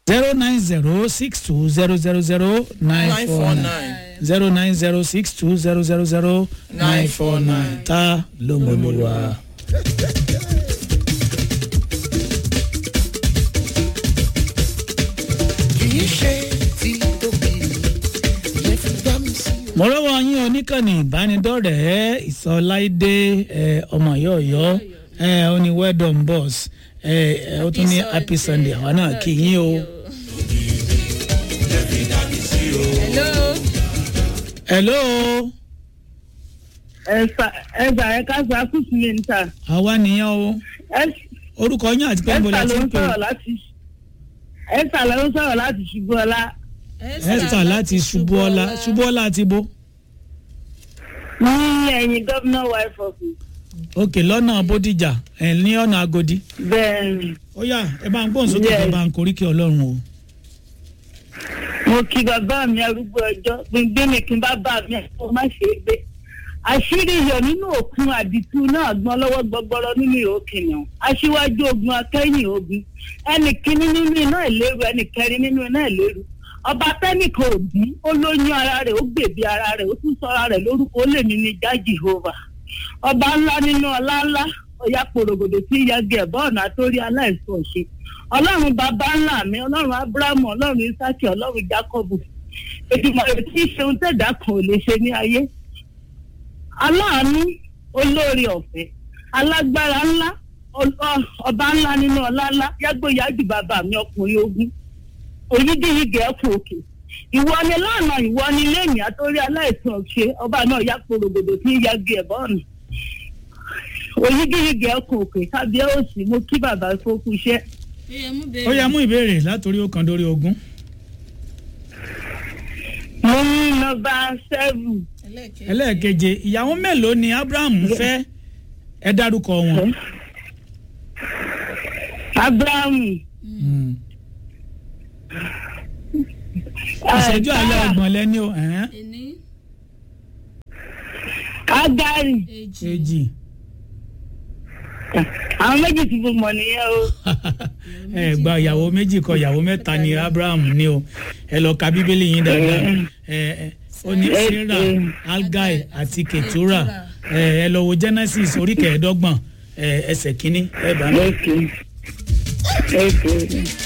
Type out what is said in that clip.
zero nine zero six two zero zero zero nine four nine zero nine zero six two zero zero zero nine four nine ta ló mọ̀ ló wá. kìí ṣe tí tóbi lè fi gbá mi sí. mo rọ́wọ́ yín oníkànnì ìbánidọ́rẹ̀ẹ́ ìsọláìdé ẹ, ọmọ yọ̀ọ̀yọ́ ẹ, ó ní well done boss ẹ, ẹ, ó tún ní happy sunday àwa náà kì í yín o. hello. hello ẹ̀sà ẹ̀sà ẹ̀ka sàkúsù mi níta àwa nìyẹn o orúkọ yín àti pé ń ẹ̀sà bọ̀lá ló tí ń ń pè sọ̀rọ̀ láti ẹ̀sà ló ń sọ̀rọ̀ láti ṣubú ọlá esther láti ṣubúọlá ṣubúọlá ti bo ní ẹ̀yìn gómìnà wife office òkè lọ́nà bódìjà ẹ̀ ní ọ̀nà agodi. bẹ́ẹ̀ ni ó yá ẹ bá ń gbóhùn sókè Yes. ẹ bá ń koríkì ọlọ́run o. mo kí bàbá mi arúgbó ọjọ́ gbígbé mi kí n bá bá mi ẹ̀fọ́ má ṣe é gbé àṣírí iyọ̀ nínú òkun àdìtú náà gbọ́n lọ́wọ́ gbọgbọrọ nínú ìhó kìnìún aṣíwájú ogun akẹ́yìn ogun ẹnì kíní nínú iná ìléru ẹnì kẹrin nínú iná ìléru ọba tẹ́nìkan òbí ó lóyún ara rẹ̀ ó gbèbí ara rẹ̀ ó tún sọ ara rẹ̀ lórúkọ ó lè mí ní já jehova ọba ńlá nínú ọlá ńlá ọ̀yà pòrògòdò tí ń yagi ẹ̀bọ́ ọ̀nà àtórí aláìsàn ṣe ọlọ́run bàbá ńlá mi ọlọ́run abrahamu ọlọ́run isaki ọlọ́run jacobu ètùmọ̀ rẹ̀ tí í ṣe ohun tẹ̀dá kan ò lè ṣe ní ayé aláàánú olóore ọ̀fẹ́ alágbára ńlá ọ- ọ- ọba ńlá nínú ọlá ńlá yágbóyájú bàbá mi ọkùnrin ogun oyídíyigì ẹ̀kú òkè ìwọ ni lánàá ìwọ ni lẹ́yìn àtórí aláìsàn ṣe ọba náà yá pòrògòdò tí ń yagi ẹ̀bọ́ ọ̀nà oyídíyigì ẹ̀kú òkè kábíyèsí mo kí bàbá fókù iṣẹ́. ó yá mú ìbéèrè látòrí ọkàn dórí ogún. mo ní nọmba seven ẹlẹ́ẹ̀keje ìyàwó mélòó ni abraham fẹ́ ẹ dárúkọ wọn. abrahamu Mm. ìṣẹ́jú àlẹ́ ọgbọ̀n lẹ́ni o ẹ̀hẹ́n. ení agari èjì èjì àwọn méjì tí mo mọ̀ nìyẹn o ẹ gba ìyàwó méjì kọ ìyàwó mẹ́ta ni abraham ní o ẹ lọ ka bíbélì yín dáadáa ẹ ẹ ó ní sarah algai àti ketura ẹ ẹ lọ wo genesis orí kẹẹ̀ẹ́dọ́gbọ̀n ẹ ẹsẹ̀ kínní ẹ bá mi. ok ok.